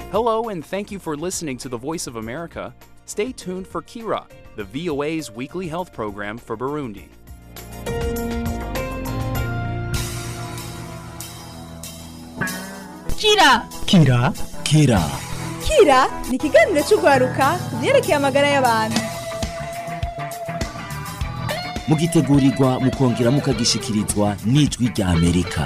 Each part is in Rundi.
Hello, and thank you for listening to the Voice of America. Stay tuned for Kira, the VOA's weekly health program for Burundi. Kira Kira Kira Kira ni ikiganiro cy'urwaruka ku byerekeye amagara y'abantu mugitegurirwa mukongera mukagishikirizwa n'ijwi rya Amerika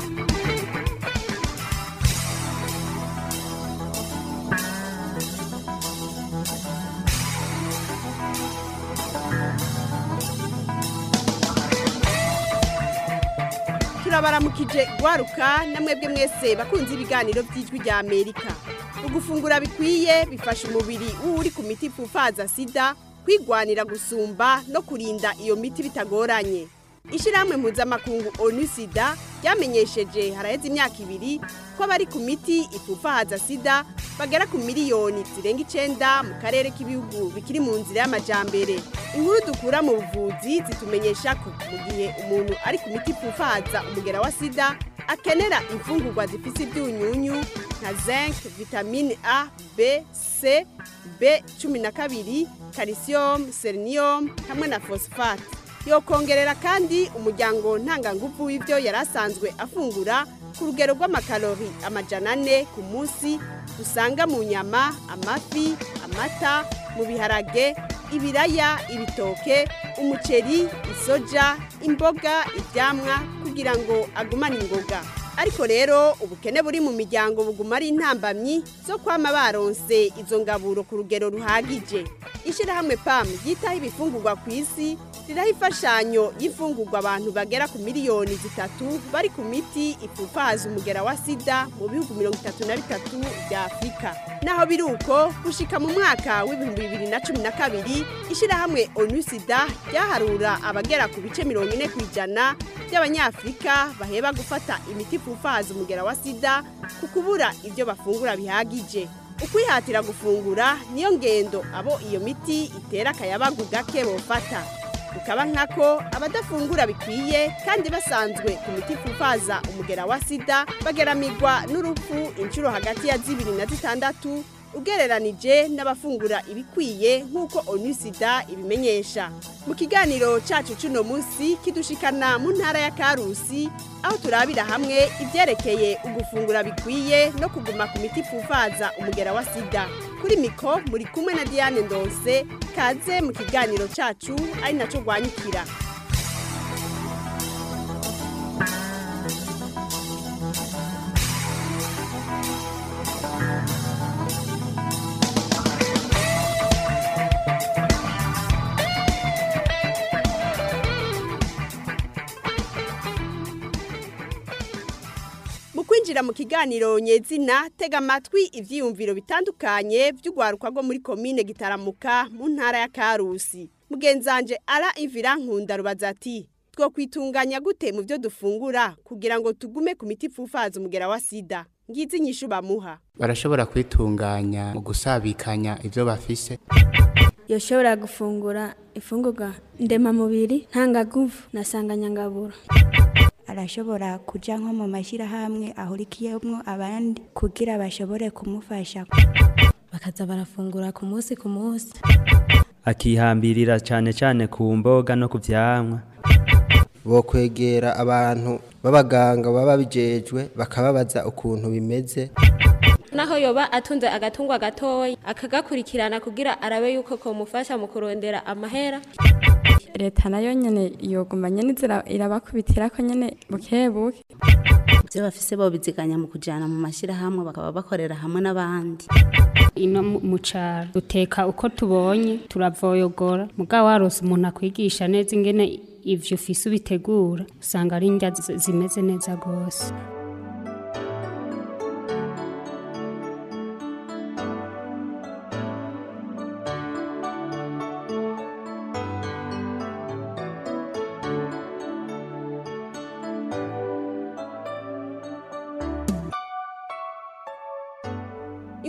turabaramukije gwaruka namwebwe mwese bakunze ibiganiro by'ijwi rya amerika ugufungura bikwiye bifasha umubiri w'uri ku miti ipfufaza sida kwigwanira gusumba no kurinda iyo miti bitagoranye ishyirahamwe mpuzamakungu onu sida ryamenyesheje haraheze imyaka ibiri ko abari ku miti ipfufahaza sida bagera ku miliyoni zirenga icenda mu karere k'ibihugu bikiri mu nzira y'amajambere inkuru dukura mu buvuzi zitumenyesha ko mu gihe umuntu ari ku miti ipfufahaza umugera wa sida akenera imfungurwa zifise ibyunyunyu nka zinc vitamine a b c b cumi na kabiri calcium selenium hamwe na phosphate yokongerera kandi umuryango ntangangufu w'ibyo yari asanzwe afungura ku rugero rw'amakalori amajana ane ku munsi usanga mu nyama amafi amata mu biharage ibiraya ibitoke umuceri isoja imboga ibyamwa kugira ngo agumane ingoga ariko rero ubukene buri mu miryango buguma ari intambamyi zo kwama baronse izo ngaburo ku rugero ruhagije ishyirahamwe pam ryitaho ibifungurwa ku isi riraho imfashanyo y'imfungurwa abantu bagera ku miliyoni zitatu bari ku miti ipfufaza umugera wa sida mu bihugu mirongo itatu na bitatu bya afurika naho biri uko gushika mu mwaka w'ibihumbi bibiri na cumi na kabiri ishyirahamwe onu sida ryaharura abagera ku bice mirongo ine ku ijana by'abanyafurika baheba gufata imiti ipfufaza umugera wa sida ku kubura ibyo bafungura bihagije ukwihatira gufungura niyo ngendo abo iyo miti itera akayabagu gake bofata bukaba nkako abadafungura bikwiye kandi basanzwe ku miti ipfufaza umugera wa sida bageramirwa n'urupfu inshuro hagati ya zibiri na zitandatu ugereranije n'abafungura ibikwiye nk'uko onu sida ibimenyesha mu kiganiro cyacu cy'uno munsi kidushikana mu ntara ya karusi aho turabira hamwe ibyerekeye ugufungura bikwiye no kuguma ku miti ipfufaza umugera wa sida kuri miko muri kumwe na diane ndonse kaze mu kiganiro cyacu ari nacyo rwanyukira mu kwinjira mu kiganiro nyezina tega amatwi ibyiyumviro bitandukanye by'urwaruka rwo muri komine gitaramuka mu ntara ya karusi mugenzanje ara ivira nkunda rubaza ati two kwitunganya gute mu byo dufungura kugira ngo tugume ku miti ipfufaza umugera wa sida ngizi inyishu bamuha barashobora kwitunganya mu gusabikanya ibyo bafise yoshobora gufungura ifungurwa ndemamubiri ntangaguvu na sanganyangaburo arashobora kuja nko mu mashyirahamwe ahurikiyemo abandi kugira bashobore kumufasha bakaza barafungura ku munsi ku munsi akihambirira cyane cyane ku mboga no ku vyamwa bokwegera abantu b'abaganga baba babijejwe bakababaza ukuntu bimeze naho yoba atunze agatungwa gatoya akagakurikirana kugira arabe yuko komufasha mu kurondera amahera leta nayo nyene yoguma nyene izira irabakubitira ko nyene buke buke ibyo bafise bobiziganya mu kujana mu mashyirahamwe bakaba bakorera hamwe n'abandi ino mu caro duteka uko tubonye turavoyogora mugabo warose umuntu akwigisha neza ingene ivyo ufise ubitegura usanga ari indya zimeze neza gose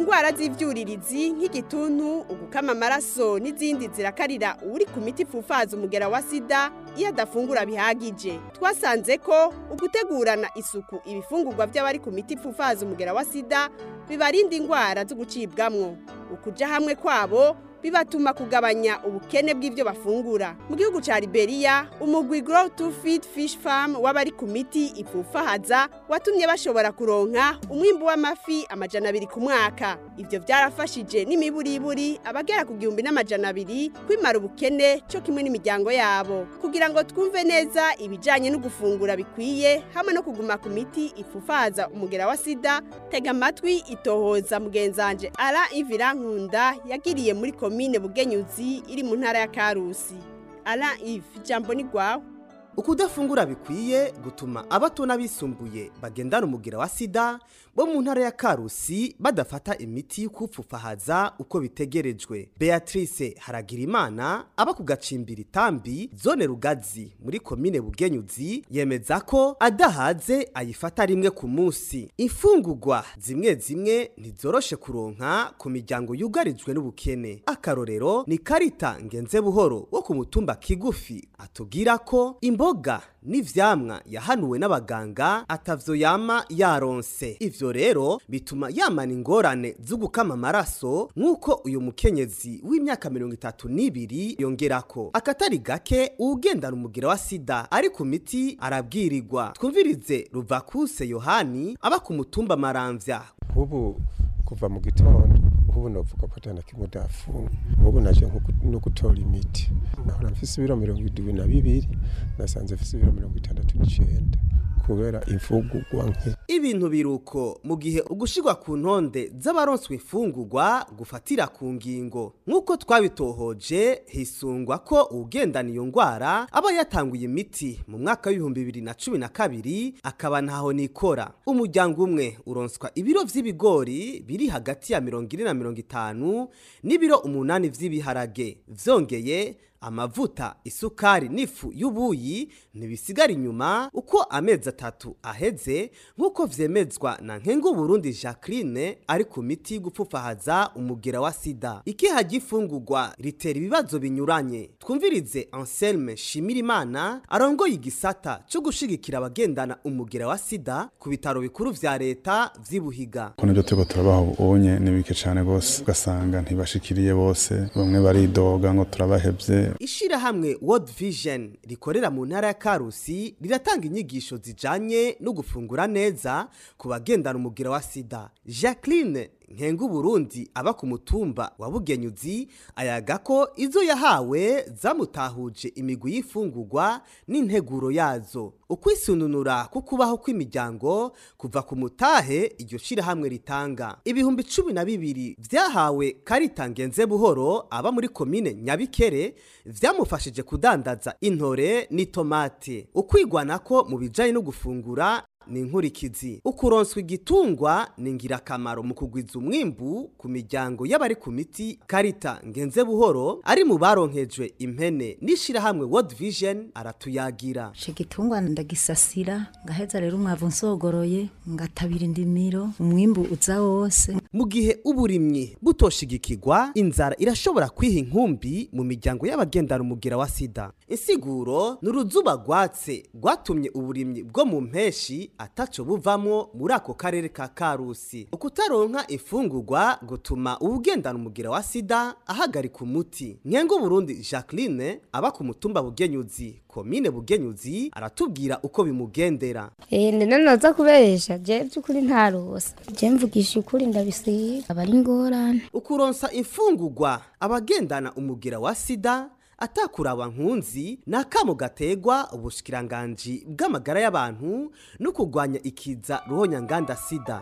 indwara z'ivyuririzi nk'igituntu ugukama amaraso n'izindi zirakarira uri ku miti ipfufaza umugera wa sida iyo adafungura bihagije twasanze ko ugutegurana isuku ibifungurwa by'abari ku miti ipfufaza umugera wa sida bibarinda indwara zo gucibwamwo ukuja hamwe kwabo bibatuma kugabanya ubukene bw'ibyo bafungura mu gihugu ca Liberia umugwi Grow to Feed Fish Farm w'abari ku miti ipfufahaza watumye bashobora kuronka umwimbu w'amafi amajana abiri ku mwaka ivyo vyarafashije n'imiburiburi abagera ku gihumbi n'amajana abiri kwimara ubukene co kimwe n'imiryango yabo kugira ngo twumve neza ibijanye no gufungura bikwiye hamwe no kuguma ku miti ipfufahaza umugera wa sida tega amatwi itohoza mugenzanje ara ivira nkunda yagiriye muri komine bugenyuzi iri mu ntara ya karusi ara ivi ijambo ni gwawe ukudafungura bikwiye gutuma abato n'abisumbuye bagendana umugira wa sida bo mu ntara ya karusi badafata imiti y'ukupfufahaza uko bitegerejwe beatrice haragirimana aba ku gacimbiri tambi zone rugazi muri komine bugenyuzi yemeza ko adahaze ayifata rimwe ku munsi imfungurwa zimwe zimwe ntizoroshe kuronka ku miryango yugarijwe n'ubukene akarorero ni karita ngenze buhoro wo ku mutumba kigufi atubwira ko imboga n'ivyamwa yahanuwe n'abaganga atavyo yama yaronse ivyo rero bituma yamana ingorane zo gukama amaraso nk'uko uyu mukenyezi w'imyaka mirongo itatu n'ibiri yongerako akatari gake uwugendana umugira wa sida ari ku miti arabwirirwa twumvirize ruvakuse yohani aba ku mutumba maramvya ubu kuva mu gitondo ubu novuga ko atana kimwe dafunga ubu naje no gutora imiti nahora mfise ibiro mirongo indwi na bibiri nasanze mfise ibiro mirongo itandatu n'icenda kubera imfungurwa nke ibintu biruko mu gihe ugushirwa ku ntonde z'abaronswe imfungurwa gufatira ku ngingo nk'uko twabitohoje hisungwa ko uwugendana iyo ngwara aba yatanguye imiti mu mwaka w'ibihumbi bibiri na cumi na kabiri akaba ntaho nikora umuryango umwe uronswa ibiro vy'ibigori biri hagati ya mirongo ine na mirongo itanu n'ibiro umunani vy'ibiharage vyongeye amavuta isukari n'ifu y'ubuyi ntibisigara inyuma uko amezi atatu aheze nk'uko vyemezwa na nkengu burundi jacqueline ari ku miti y'ugupfufahaza umugera wa sida ikiha gifungurwa ritera ibibazo binyuranye twumvirize anselme shimirimana arongoye igisata co gushigikira abagendana umugera wa sida ku bitaro bikuru vya leta vy'ibuhiga ko nibyo turiko turabaha ubunye ni bike cane gose ugasanga ntibashikiriye bose bamwe baridoga ngo turabahevye ishirahamwe World Vision rikorera mu ntara ya Karusi riratanga inyigisho zijanye no gufungura neza ku bagendana umugira wa sida Jacqueline nkengu Burundi aba ku mutumba wa Bugenyuzi ayaga ko izo yahawe zamutahuje imigwi y'ifungurwa n'integuro yazo ukwisununura ku kubaho kw'imiryango kuva ku mutahe iryo shirahamwe ritanga ibihumbi cumi na bibiri vyahawe karita ngenze buhoro aba muri komine nyabikere vyamufashije kudandaza intore n'itomate ukwigwana ko mu bijanye no gufungura ni inkurikizi ukuronswa igitungwa ni ingirakamaro mu kugwiza umwimbu ku miryango y'abari ku miti karita ngenze buhoro ari mu baronkejwe impene n'ishirahamwe World Vision aratuyagira ico gitungwa ndagisasira ngaheza rero umwavu nsogoroye ngatabira indimiro umwimbu uza wose mu gihe uburimyi butoshigikirwa inzara irashobora kwiha inkumbi mu miryango y'abagendana umugira wa sida insiguro ni uruzuba rwatse rwatumye uburimyi bwo mu mpeshi ataco buvamo muri ako karere ka karusi ukutaronka imfungurwa gutuma uwugendana umugira wa sida ahagarika umuti nkengo burundi jacqueline aba ku mutumba bugenyuzi komine bugenyuzi aratubwira uko bimugendera Eh nene naza kubesha je byukuri ntarosa je mvugisha ukuri ndabisiga abari ingorane ukuronsa imfungurwa abagendana umugira wa sida atakuraba nkunzi ni akamo gategwa ubushikiranganji bw'amagara y'abantu no kurwanya ikiza ruhonyanganda sida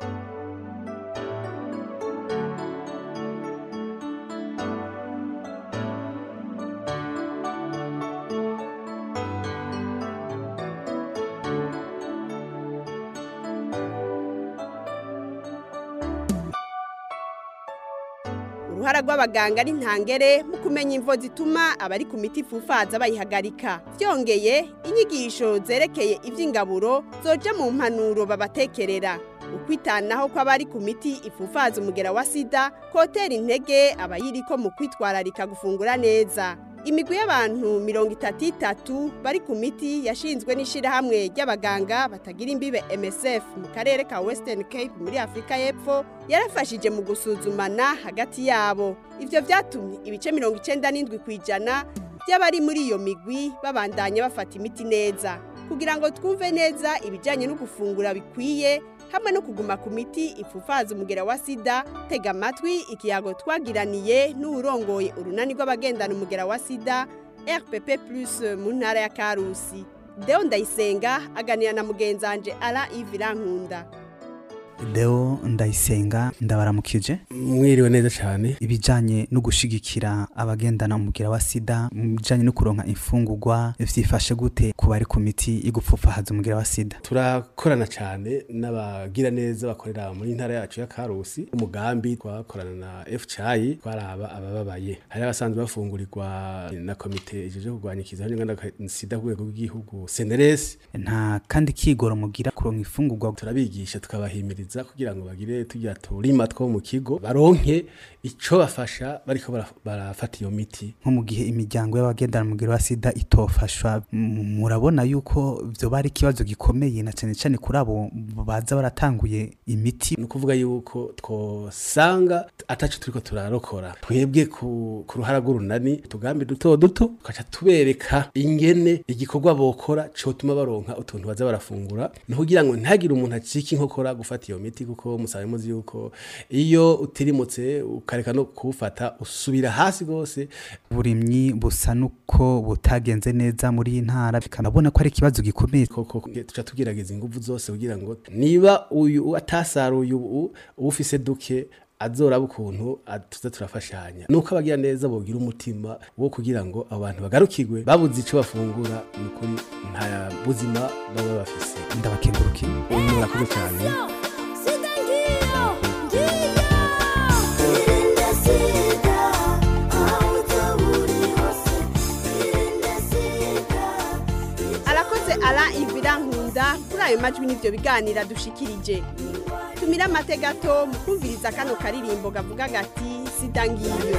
uruhara rw'abaganga ari ntangere mu kumenya imvo zituma abari ku miti ifufaza bayihagarika byongeye inyigisho zerekeye iby'ingaburo zoja mu mpanuro babatekerera ukwitanaho kw'abari ku miti ifufaza umugera wa sida kotera intege abayiriko mu kwitwararika gufungura neza imigwi y'abantu mirongo itatu itatu bari ku miti yashinzwe n'ishyirahamwe ry'abaganga batagira imbibe MSF mu karere ka Western Cape muri Afurika y'Epfo yarafashije mu gusuzumana hagati yabo ivyo vyatumye ibice mirongo icenda n'indwi ku ijana by'abari muri iyo migwi babandanya bafata imiti neza kugira ngo twumve neza ibijyanye no gufungura bikwiye hamwe no kuguma ku miti ifufaza umugera wa sida tega amatwi ikiyago twagiraniye n'uwurongoye urunani rw'abagendana umugera wa sida rpp plus mu ntara ya karusi deo ndayisenga aganira na mugenzanje ara ivirankunda Deo ndayisenga ndabaramukije mwiriwe neza cyane ibijanye no gushigikira abagendana umugira wa sida mu bijanye no kuronka imfungurwa vyifashe gute ku bari ku miti igupfufahaza umugira wa sida turakorana cyane n'abagira neza bakorera muri ntara yacu ya Karusi umugambi twakorana na FCI twaraba abababaye hari abasanzwe bafungurirwa na komite ijeje kurwanya ikiza n'inganda sida ku rwego rw'igihugu CNRS nta kandi kigoro mugira kuronka imfungurwa turabigisha tukabahimiriza kugira ngo bagire tujya turima two mu kigo baronke ico bafasha bariko barafata iyo miti nko mu gihe imiryango y'abagendana umugira wa sida itofashwa murabona yuko vyo bari ikibazo gikomeye na cyane cyane kuri abo baza baratanguye imiti ni ukuvuga yuko twosanga ataco turiko turarokora twebwe ku, ku ruhara rw'urunani tugambi duto duto tukaca tubereka ingene igikorwa bokora cotuma baronka utuntu baza barafungura no kugira ngo ntagire umuntu acika inkokora gufata iyo miti kuko musabe muzi yuko iyo utirimutse ukareka no kuwufata usubira hasi rwose uburimyi busa nuko butagenze neza muri iyi ntara bikanabona ko ari ikibazo gikomeye koko tuca tugerageza ingufu zose kugira ngo niba uyu atasaruye ubu ufise duke azoraba ukuntu tuza turafashanya nuko abagira neza bogira umutima wo kugira ngo abantu bagarukirwe babuze ico bafungura ni ukuri nta buzima baba bafise ndabakengurukiye murakoze cyane arakoze ara ivirankunda kuri ayo majwi n'ibyo biganira dushikirije tumira amate gato mu kumviriza kano karirimbo gavuga gati sida ngiyo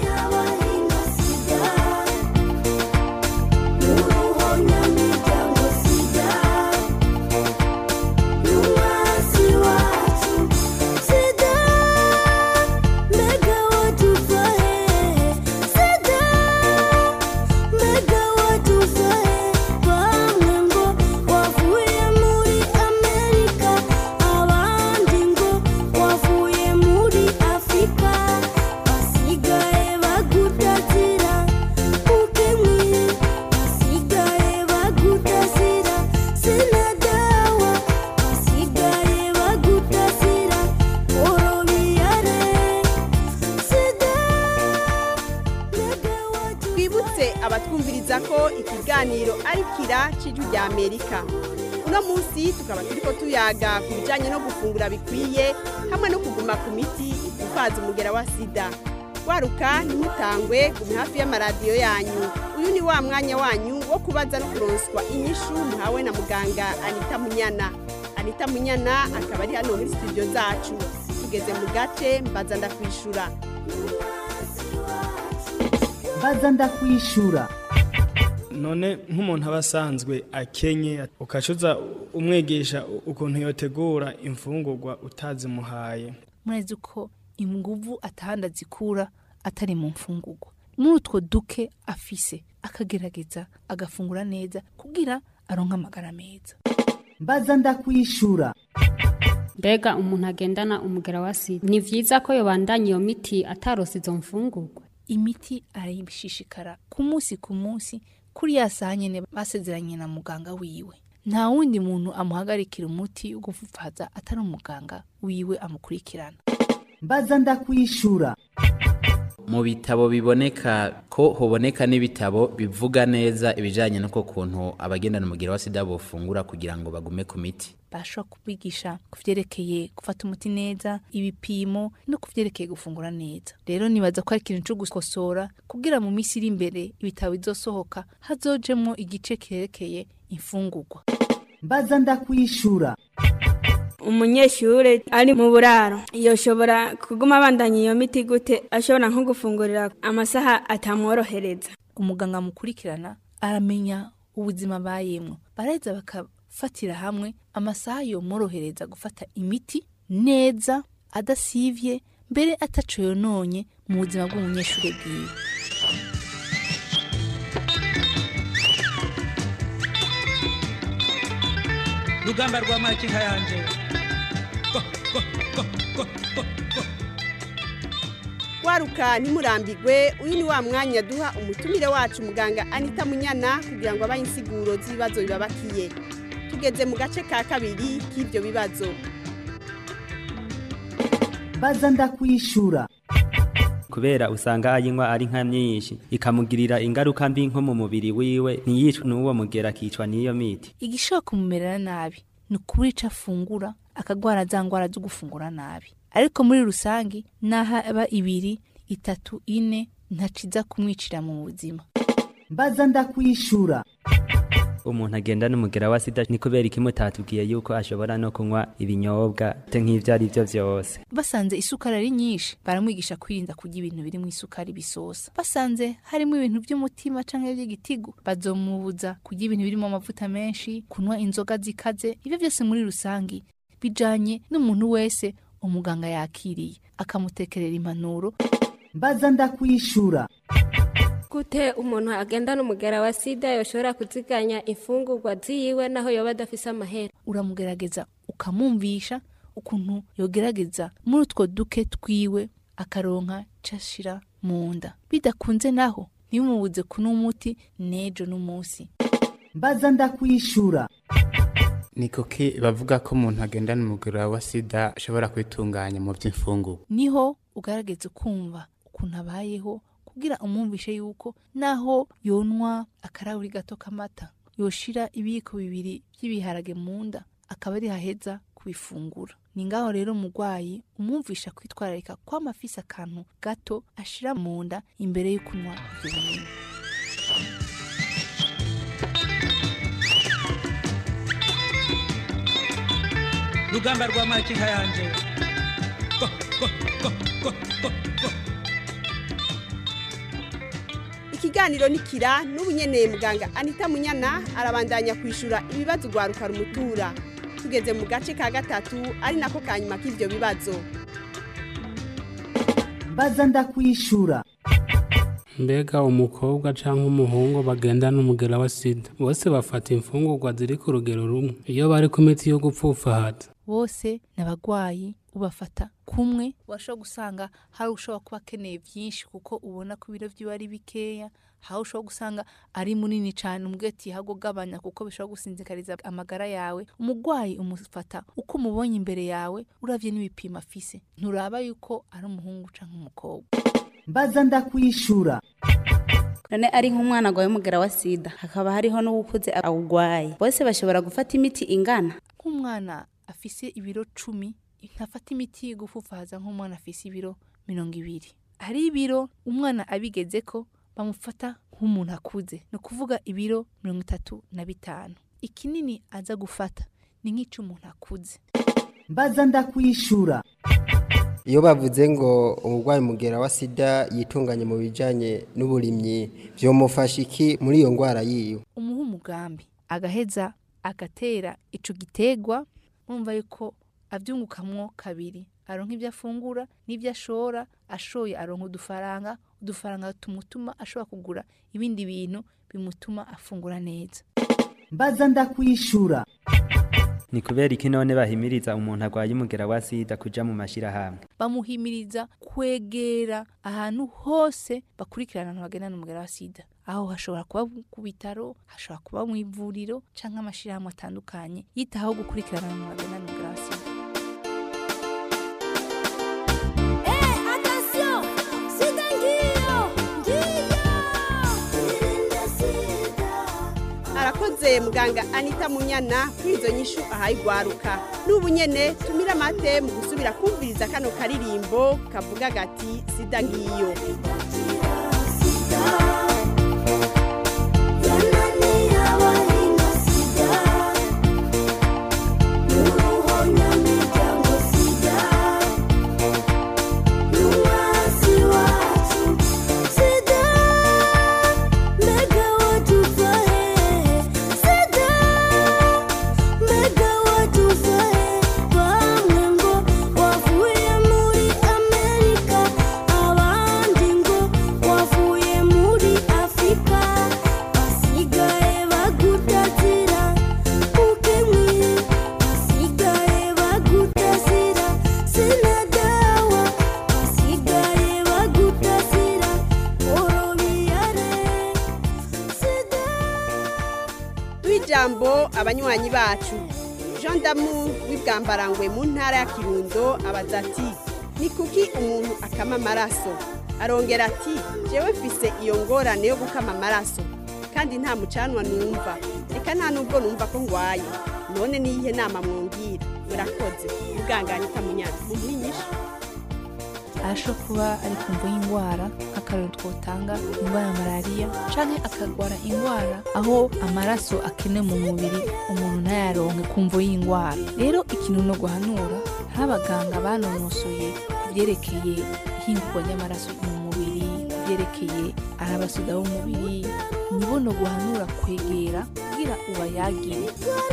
twibutse abatwumviriza ko ikiganiro ari kira cy'ijwi rya amerika uno munsi tukaba turiko tuyaga ku bijyanye no gufungura bikwiye hamwe no kuguma ku miti ifaza umugera wa sida waruka ntimutangwe gume hafi y'amaradiyo yanyu uyu ni wa mwanya wanyu wo kubaza no kuronswa inyishu muhawe na muganga anita munyana anita munyana akaba ari hano muri studio zacu tugeze mu gace mbaza ndakwishura baza ndakwishura none nk'umuntu aba asanzwe akenye ukacuza umwigisha ukuntu yotegura imfungurwa utazimuhaye murezi ko inguvu atahandi azikura atari mu mfungurwa muri utwo duke afise akagerageza agafungura neza kugira aronke amagara meza baza ndakwishura mbega umuntu agendana umugera wa sida ni vyiza ko yobandanya iyo miti atarose izo mfungurwa imiti arayishishikara ku munsi ku munsi kuri ya saha nyene basezeranye na muganga wiwe nta wundi muntu amuhagarikira umuti wo gupfupfaza atari umuganga wiwe amukurikirana baza ndakwishura mu bitabo biboneka ko hoboneka n'ibitabo bivuga neza ibijyanye n'uko kuntu abagendana umugero wa sida bufungura kugira ngo bagume ku miti bashobora kubigisha ku vyerekeye gufata umuti neza ibipimo no ku vyerekeye gufungura neza rero nibaza ko ari ikintu co gukosora kugira mu minsi iri imbere ibitabo bizosohoka hazojemwo igice kerekeye imfungurwa baza ndakwishura umunyeshure ari mu buraro yoshobora kuguma abandanya iyo miti gute ashobora nko gufungurira amasaha atamworohereza umuganga mukurikirana aramenya ubuzima bayemwo baraheza bakafatira hamwe amasaha yomworohereza gufata imiti neza adasivye mbere ataco yononye mu buzima bw'umunyeshure bwiwe rugamba rwa makinka yanje waruka ntimurambigwe uyu ni wa mwanya duha umutumire wacu muganga anita munyana kugira ngo abahe insiguro z'ibibazo bibabakiye tugeze mu gace ka kabiri k'ibyo bibazo baza ndakwishura kubera usanga ayinywa ari nka myinshi ikamugirira ingaruka mbi nko mu mubiri wiwe ntiyicwe n'uwo mugera akicwa n'iyo miti igishobora kumumerera nabi ni ukubura ico afungura akagwara za ngwara zo gufungura nabi ariko muri rusange naho aba ibiri itatu ine ntaciza kumwicira mu buzima baza ndakwishura umuntu agenda n'umugera wa sida ni kubera iki mutatubwiye yuko ashobora no kunywa ibinyobwa te nk'ivyo ari vyo vyose basanze isukari ari nyinshi baramwigisha kwirinda kurya ibintu biri mu isukari bisosa basanze harimo ibintu by'umutima canke by'igitigu bazomubuza kurya ibintu birimo amavuta menshi kunywa inzoga zikaze ibyo byose muri rusange bijanye n'umuntu wese umuganga yakiriye akamutekerera impanuro baza ndakwishura gute umuntu agendana umugera wa sida yoshobora kuziganya imfungurwa ziyiwe naho yoba adafise amahera uramugerageza ukamwumvisha ukuntu yogerageza muri utwo duke twiwe akaronka cashira mu nda bidakunze naho ntibimubuze kunywa umuti n'ejo n'umunsi baza ndakwishura ni kuki bavuga ko umuntu agendana umugera wa sida ashobora kwitunganya mu by'imfungurwa niho ugaragaza ukumva ukuntu abayeho kugira umwumvishe yuko naho yonwa akarahuri gato k'amata yoshira ibiyiko bibiri by'ibiharage mu nda akaba ari haheza kubifungura ni ngaho rero umurwayi umwumvisha kwitwararika kwama afise akantu gato ashira mu nda imbere yo kunywa ibyo binini rugamba rwa makinka yanje ikiganiro nikira n'ubu nyene muganga anita munyana arabandanya kwishura ibibazo ugwaruka rumutura tugeze mu gace ka gatatu ari nako ka nyuma k'ivyo bibazo baza ndakwishura mbega umukobwa cyangwa umuhungu bagendana umugera wa sida bose bafata imfungurwa ziri ku rugero rumwe iyo bari ku miti yo gupfufahaza bose ni abagwayi ubafata kumwe washobora gusanga hari ushobora kuba akeneye byinshi kuko ubona ko ibiro byiwe ari bikeya hari ushobora gusanga ari munini cyane umubwiye ati hago gabanya kuko bishobora gusinzikariza amagara yawe umurwayi umufata uko umubonye imbere yawe uravye n'ibipimo afise nturaba yuko ari umuhungu canke umukobwa baza ndakwishura none ari nk'umwana agwaye umugera wa sida hakaba hariho n'uwukuze awugwaye bose bashobora gufata imiti ingana nk'umwana afise ibiro cumi ntafata imiti gufufaza nk'umwana afise ibiro mirongo ibiri hari ibiro umwana abigeze ko bamufata nk'umuntu akuze ni ukuvuga ibiro mirongo itatu na bitanu ikinini aza gufata ni nk'icy'umuntu akuze baza ndakwishura iyo bavuze ngo umurwayi mugera wa sida yitunganye mu bijyanye n'uburimyi byomufasha iki muri iyo ndwara yiwe umuha umugambi agaheza agatera ico gitegwa mwumva yuko abyungukamwo kabiri aronka ibyo afungura n'ibyo ashora ashoye aronka udufaranga udufaranga tumutuma ashobora kugura ibindi bintu bimutuma afungura neza baza ndakwishura ni kubera iki none bahimiriza umuntu arwaye umugera wa sida kuja mu mashirahamwe bamuhimiriza kwegera ahantu hose bakurikirana abantu bagendana umugera wa sida aho hashobora kuba ku bitaro hashobora kuba mu ivuriro canke amashirahamwe atandukanye yitaho gukurikirana abantu bagendana umugera wa sida arakoze muganga anita munyana kuri izo nyishu ahaye igwaruka n'ubu nyene tumira amate mu gusubira kumviriza kano karirimbo kavuga gati sida ngiyo Yanani ijambo abanywanyi bacu jean damu w'ibwambarangwe mu ntara ya kirundo abaza ati ni kuki umuntu akama amaraso arongera ati jewe mfise iyo ngorane yo gukama amaraso kandi nta mucanwa numva reka nta nubwo numva ko ngwaye none niyihe nama mwumvira murakoze muganganya ikamunyana mumwinyisha arashobora kuba ari kumva y'indwara nk'akarero twotanga indwara ya malariya canke akagwara indwara aho amaraso akenewe mu mubiri umuntu ntayaronke kumvo y'indwara rero ikintu no guhanura hari abaganga banonosoye ku vyerekeye ihingurwa ry'amaraso mu mubiri ku vyerekeye ari abasoda b'umubiri nibo no guhanura kwegera kugira ubayagire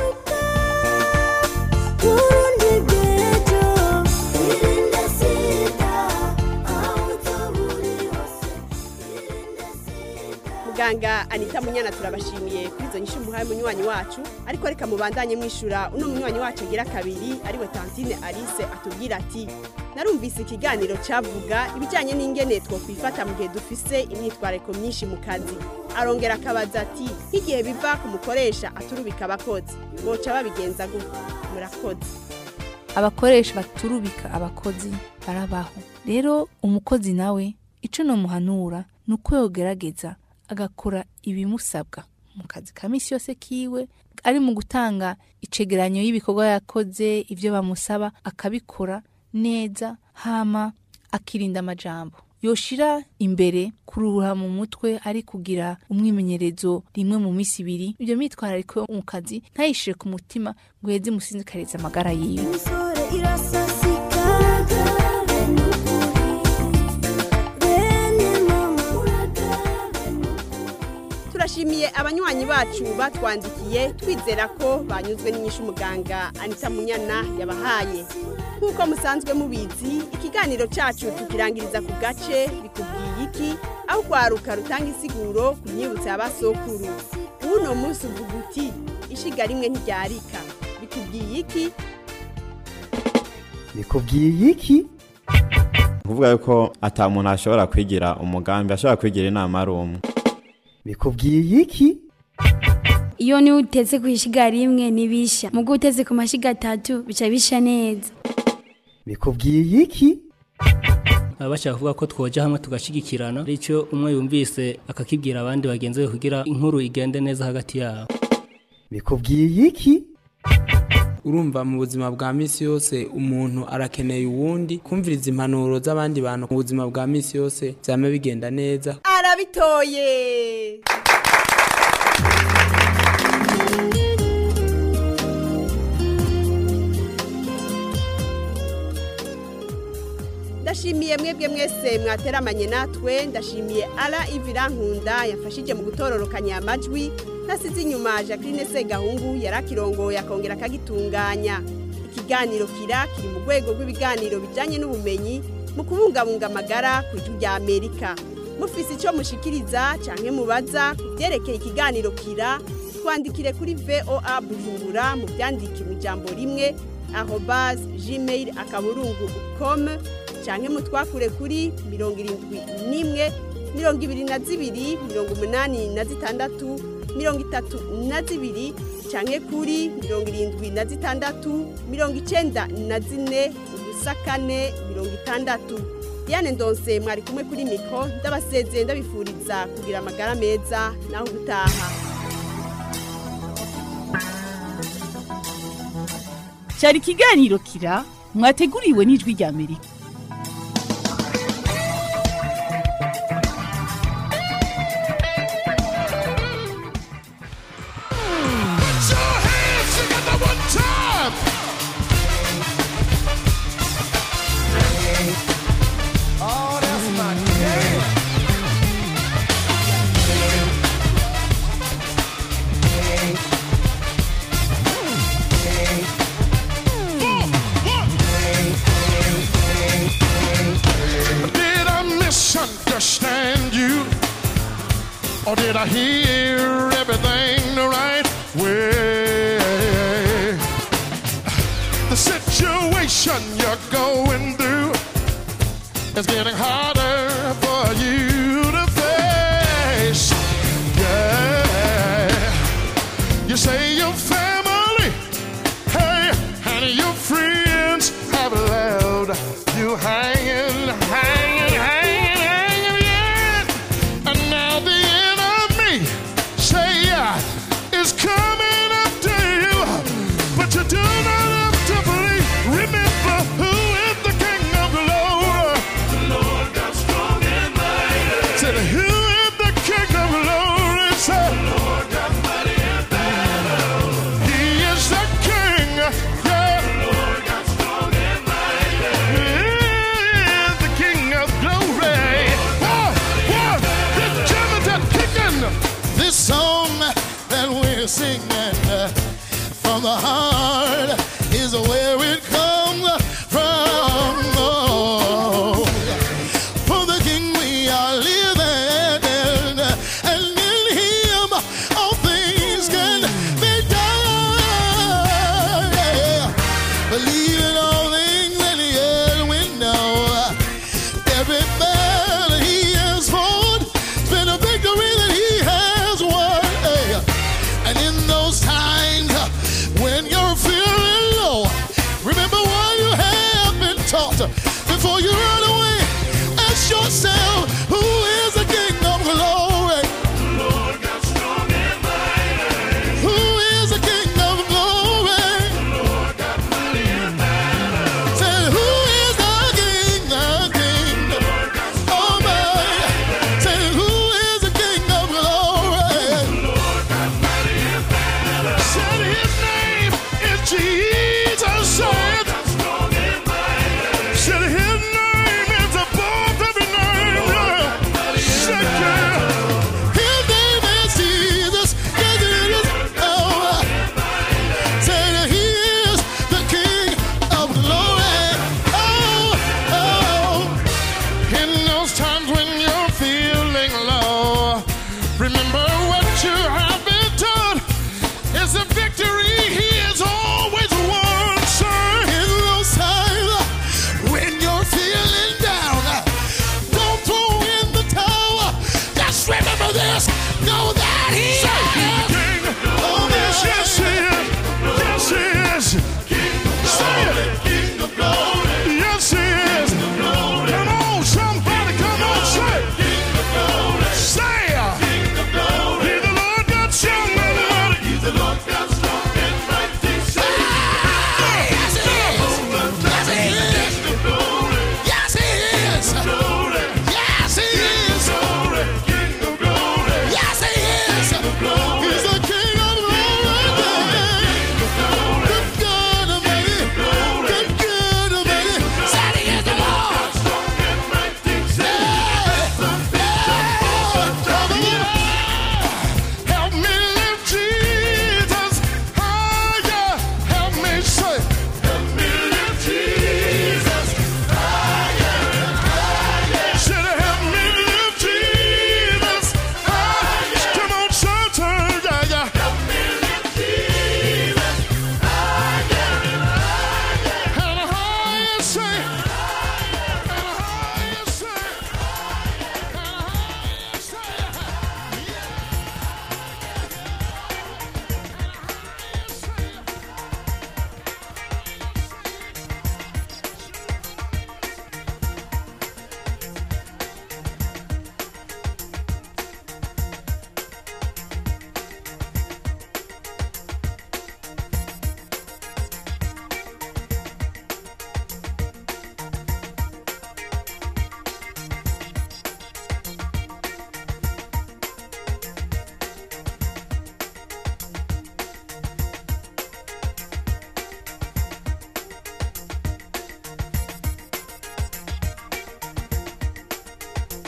muganga anita munyana turabashimiye kuri izo nyinshi muhaye munywanyi wacu ariko reka mubandanye mwishura uno munywanyi wacu agira kabiri ariwe tantine alice atubwira ati narumvise ikiganiro cavuga ibijyanye n'ingene twokwifata mu gihe dufise imyitwariko myinshi mu kazi arongera akabaza ati nk'igihe biva ku mukoresha aturubika abakozi boca babigenza gutya murakoze abakoresha baturubika abakozi barabaho rero umukozi nawe ico nomuhanura ni uko yogerageza agakora ibimusabwa mu kazi ka misi yose kiwe ari mu gutanga icegeranyo y'ibikorwa yakoze ibyo bamusaba akabikora neza hama akirinda amajambo yoshira imbere kuruhura mu mutwe ari kugira umwimenyerezo rimwe mu minsi ibiri ibyo mitwarariko yo mu kazi ntayishire ku mutima ngo yeze imusinzikarize amagara yiwe turashimiye abanywanyi bacu batwandikiye twizera ko banyuzwe n'inyishu umuganga anita munyana yabahaye nk'uko musanzwe mubizi ikiganiro cyacu tukirangiriza ku gace bikubwiye iki aho kwaruka rutanga isiguro ku myibutso ya basokuru uno munsi uvuga uti ishiga rimwe ntiryarika bikubwiye iki bikubwiye iki kuvuga yuko ata muntu ashobora kwigira umugambi ashobora kwigira inama ari umwe bikubwiye iki iyo niwe uteze ku ishiga rimwe ntibisha mu gihe uteze ku mashiga atatu bica bisha neza bikubwiye iki baba bashaka kuvuga ko twoja hamwe tugashigikirana aricyo umwe yumvise akakibwira abandi bagenzi be kugira inkuru igende neza hagati yabo bikubwiye iki urumva mu buzima bwa misi yose umuntu arakeneye uwundi kumviriza impanuro z'abandi bantu mu buzima bwa misi yose byama bigenda neza arabitoye ndashimiye mwebwe mwese mwateramanye natwe ndashimiye ara ivira nkunda yafashije mu gutororokanya amajwi nasize inyuma jacqueline segahungu yari akirongoye akongera akagitunganya ikiganiro kira kiri mu rwego rw'ibiganiro bijyanye n'ubumenyi mu kubungabunga amagara ku ijwi rya amerika mufise icyo mushikiriza cyangwa mubaza ku byerekeye ikiganiro kira twandikire kuri voa bujumbura mu byandike mu ijambo rimwe arobase gmail akaburungu komu cyangwa mutwakure kuri mirongo irindwi n'imwe mirongo ibiri na zibiri mirongo umunani na zitandatu mirongo itatu na zibiri cyangwa kuri mirongo irindwi na zitandatu mirongo icyenda na zine ubusa kane mirongo itandatu diane ndonse mwari kumwe kuri miko ndabasezeye ndabifuriza kugira amagara meza naho gutaha cyari ikiganiro kira mwateguriwe n'ijwi rya amerika Oh, that's my game. Did I misunderstand you? Or did I hear everything the right way? The situation you're going through is getting harder for you to face. Yeah. You say you're singing uh, from the heart is where it comes from. Oh, for the King we are living, and in Him all things can be done. Yeah. Believe in all things that He has we know. Every battle He has fought, it's been a victory that He has won. Hey. And in those times uh, when you're feeling low, remember what you have been taught before you run away. Ask yourself, who is the King of glory? Lord God strong and mighty. Who is the King of glory? Lord God mighty and mighty. Say, who is the King, the King? Lord God strong and Say, who is the King of glory? Lord God mighty and mighty. Said his name is Jesus. Said, said his name is above every name. Yeah. Said, yeah. His name is Jesus. Yes, it is. Oh, said he is the King of glory. Oh, oh. In those times when you're feeling low, remember what you have been done. It's a victory he has always won, sir. In those times when you're feeling down, don't throw in the towel. Just remember this. Know that he is. King. Oh, yes, yes, he is. Yes, he is. Say it. King of glory. Yes, he is. Come on, somebody, come on, say it. Say it. He's the Lord God strong and mighty. He's the Lord God strong and mighty. Say it. Yes, he is. Yes, he is. Yes, he is. Yes, he is. King of glory. Yes, he is. He's the King of glory. Good God Almighty. Good God Almighty. Said he is the Lord. Help me lift Jesus higher. Help me say. Help me lift Jesus higher and higher. Should help me lift Jesus higher. Come on, church, yeah, yeah. Help me lift Jesus higher and higher. And higher, say. And higher, say. And higher, say.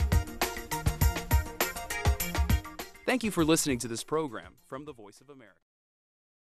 Thank you for listening to this program from the Voice of America.